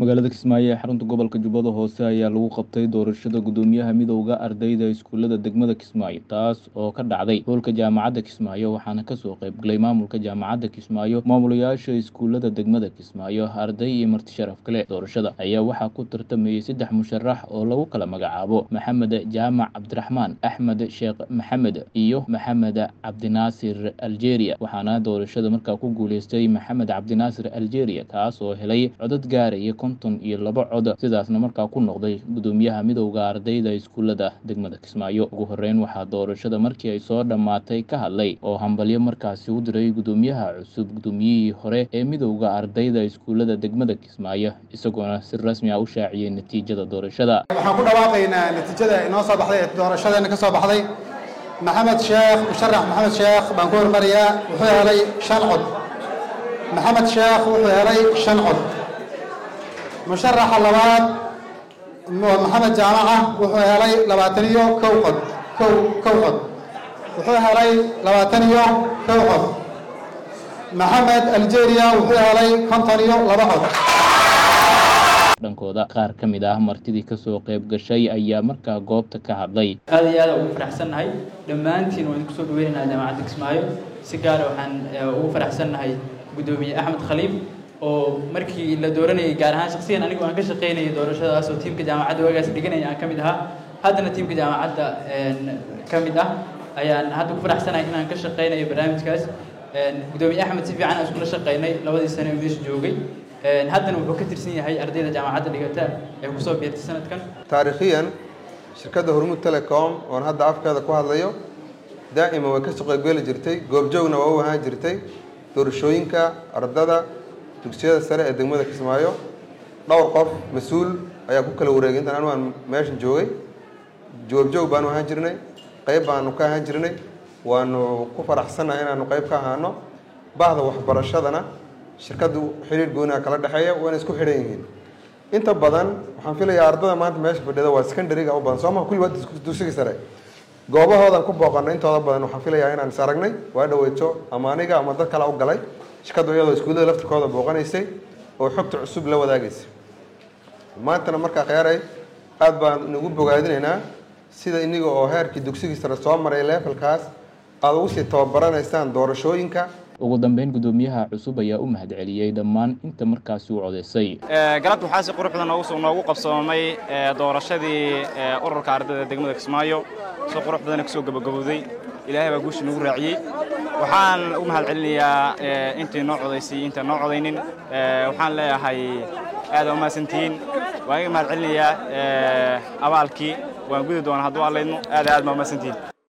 magaalada kismaayo ee xarunta gobolka jubbada hoose ayaa lagu qabtay doorashada guddoomiyaha midowda ardayda iskuulada degmada kismaayo taas oo ka dhacday hoolka jaamacadda kismaayo waxaana kasoo qaybgalay maamulka jaamacadda kismaayo maamulayaasha iskuulada degmada kismaayo arday iyo marti sharaf kale doorashada ayaa waxaa ku tartamayey saddex musharax oo lagu kala magacaabo maxamed jaamac cabdiraxmaan axmed sheekh maxamed iyo maxamed cabdinaasir algeria waxaana doorashada markaa ku guuleystay maxamed cabdinaasir algeria kaas oo helay codad gaaraya konton iyo laba cod sidaasna markaa ku noqday guddoomiyaha midowda ardayda iskuulada degmada kismaayo ugu horeyn waxaa doorashada markii ay soo dhammaatay ka hadlay oo hambalyo markaasi u diray guddoomiyaha cusub guddoomiyihii hore ee midowda ardayda iskuulada degmada kismaayo isagoona si rasmi ah u shaaciyey natiijada doorashada waxaan ku dhawaaqaynaa natiijada inoo soo baxday ee doorashadeena ka soo baxday maxamed sheekh musharax maxamed sheekh baan ku hormariyaa wuxuu helay shan cod maxamed sheekh wuxuu helay shan cod musharaxa labaad maxamed jaamaca wuxuu helay labaatan iyo kow cod kow kow cod wuxuu helay labaatan iyo kow cod maxamed algeria wuxuu helay konton iyo laba cod dhankooda qaar ka mid ah martidii kasoo qayb gashay ayaa markaa goobta ka hadlay aad iyo aada ugu faraxsannahay dhammaantiin waan kusoo dhaweynaynaa jaamacadda kismaayo si gaara waxaan ugu faraxsannahay guddoomiye axmed khaliif oo markii la dooranayay gaar ahaan shaksiyan anigu aan ka shaqaynayay doorashadaas oo tiimka jaamacadda waagaas dhiganaya aan ka mid ahaa haddana tiimka jaamacadda ka mid ah ayaan hadda ku faraxsanahay inaan ka shaqaynayo barnaamijkaas guddoomiye axmed si fiican aan iskula shaqaynay labadii sane oo meesha joogay haddana wuxuu ka tirsan yahay ardayda jaamacadda dhigata ee kusoo biirtay sanadkan taariikhiyan shirkadda hormuud telecom oon hadda afkeeda ku hadlayo daa'ima way kasoo qaybgeli jirtay goobjoogna waa u ahaan jirtay doorashooyinka ardada dugsiyada sare ee degmada kismaayo dhowr qof mas-uul ayaa ku kala wareegay intaan anu aan meeshan joogay goobjoog baanu ahaan jirnay qayb baanu ka ahaan jirnay waanu ku faraxsannahay inaanu qayb ka ahaano bahda waxbarashadana shirkaddu xiriir gooniha kala dhexeeya wayna isku xidhan yihiin inta badan waxaan filayaa ardada maanta meesha fadhida waa secondary-ga u badan sooma kulli waa dugsiga sare goobahoodan ku booqanay intooda badan waxaan filayaa inaan is aragnay waa dhaweyto ama aniga ama dad kale u galay shirkaddu iyadoo iskuullada laftirkooda booqanaysay oo xogta cusub la wadaagaysay maantana markaa kheyaaray aad baan nagu bogaadinaynaa sida iniga oo heerkii dugsigii sare soo maray leefalkaas aada ugu sii tababaranaysaan doorashooyinka ugu dambeyn guddoomiyaha cusub ayaa u mahadceliyey dhammaan inta markaasi u codeysay galabta waxaa si qurux badan noogu qabsoomay doorashadii ururka ardayda degmada kismaayo si qurux badana kusoo gabagabowday ilaahay baa guusha nagu raaciyey waxaan u mahad celinayaa intii noo codaysay intaan noo codaynin waxaan leeyahay aad aa umahadsantihiin waan iga mahad celinayaa abaalkii waan gudi doonaa hadduu allaydno aad aad baa umahadsantihiin